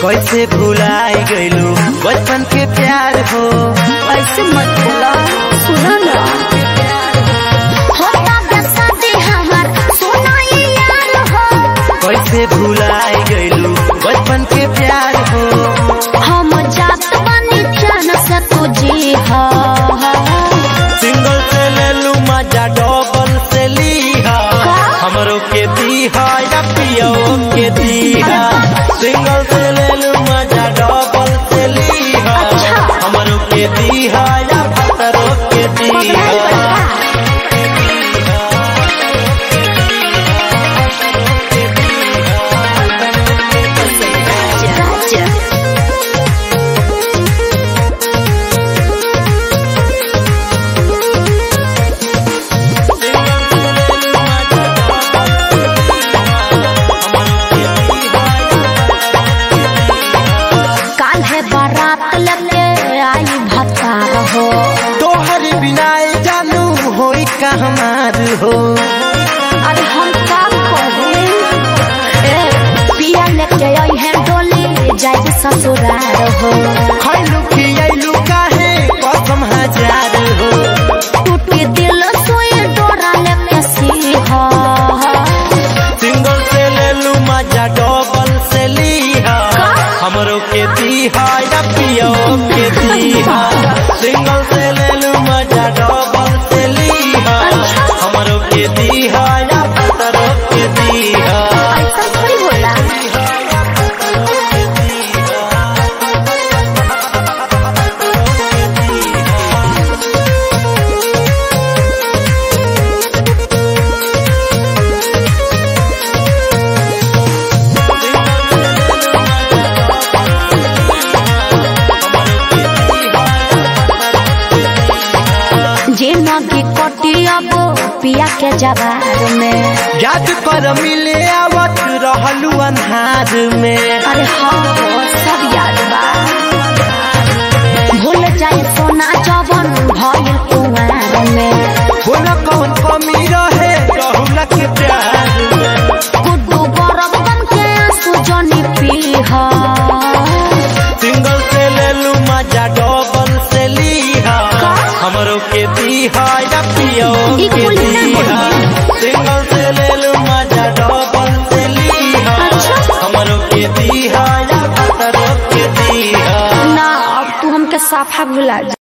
कैसे भुलाई गइलू बचपन के प्यार हो ऐसे मत बोला सुना ना होता बेसादी हमार सोना ये यार हो कैसे भुलाई गइलू बचपन के प्यार हो हम जात बनी जान से तुझी हो सिंगल से ले लू मजा डबल से लीहा हमरो के दीहा या पियो के दीहा सिंगल से ले लू मजा डबल से लीहा हमरो के दीहा या भतरो के दीहा राजा काल है बारात लेके आई भतार हो तोहर बिना जानू होई का हमार हो अरे हम का करू ए पिया लेके आई है डोली जाए ससुराल हो खैलू खियलू काहे कसम हजार हो टूटी दिल सोए डोरा लेके सीहा सिंगल से ले लू मजा डबल से लीहा हमरो के दीहा या पियो के दीहा सिंगल से ले लू मजा डबल से लीहा हमरो के दीहा या भतरो के दीहा ऐसा थोड़ी होला जे नदी कटी अब पिया के जवार में याद कर मिले आवत रहलू अन्हार में अरे हाँ सब याद बा भूल जाए सोना जवन भइल कुंवार में बोला कौन कमी रहे रहुला के प्यार में गुड्डू बरफ बन के आंसू जनी पीहा सिंगल से ले लू मजा डबल से लीहा हमरो के दीहा या पियो ई के कुल ना दीहा सिंगल से ले लू मजा डबल से लीहा अच्छा। हमरो के दीहा या भतरो के दीहा ना अब तू हमके साफा भुला जा